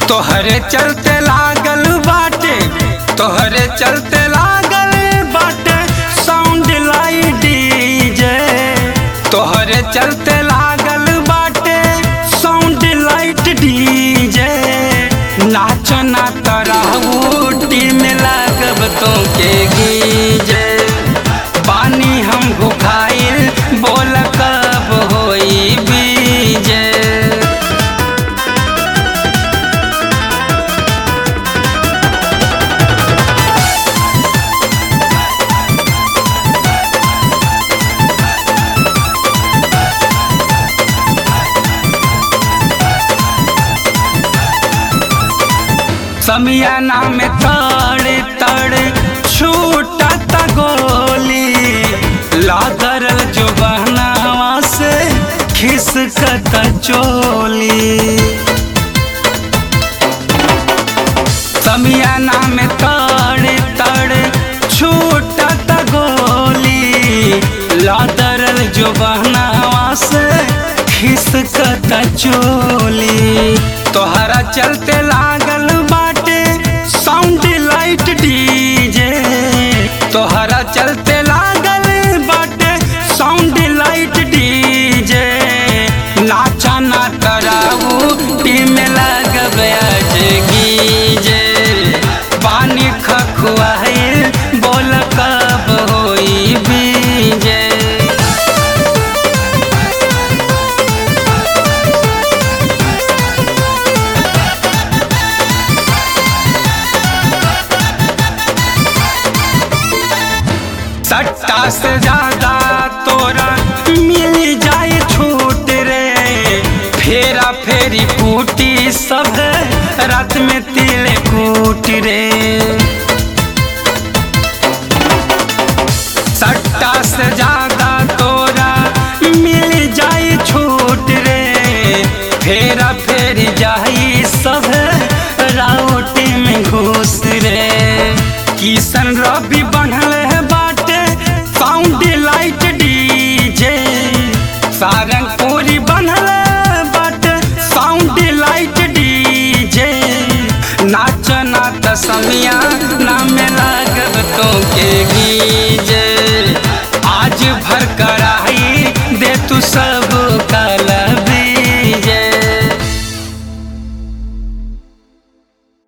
तोहरे चलते लागल बाटे तोहरे चलते लागल बाटे साउंड लाई डीजे तोहरे चलते लागल बाटे साउंड लाइट डीजे नाचना तरह टीम लागब तो के गीजे पानी हम भुखाइल बोल कब होई बीजे समियाना में तड़े तड़े छूटत गोली लादरल जो बहनावा से खिसकत चोली समियाना में तड़े तड़े छूटत गोली लादरल जो बहनावा से खिसकत चोली तोहरा चलते लागल बाटे साउंड लाइट डीजे तोहरा चलते लागल बाटे साउंड लाइट डीजे नाचा ना कराऊ टीम लगब आज गीजे पानी खखुआइल बोल कब होई बीजे सट्टा से ज्यादा तोरा मिल जाए छूट रे फेरा फेरी कूटी सब रात में तिल कूट रे सट्टा से ज्यादा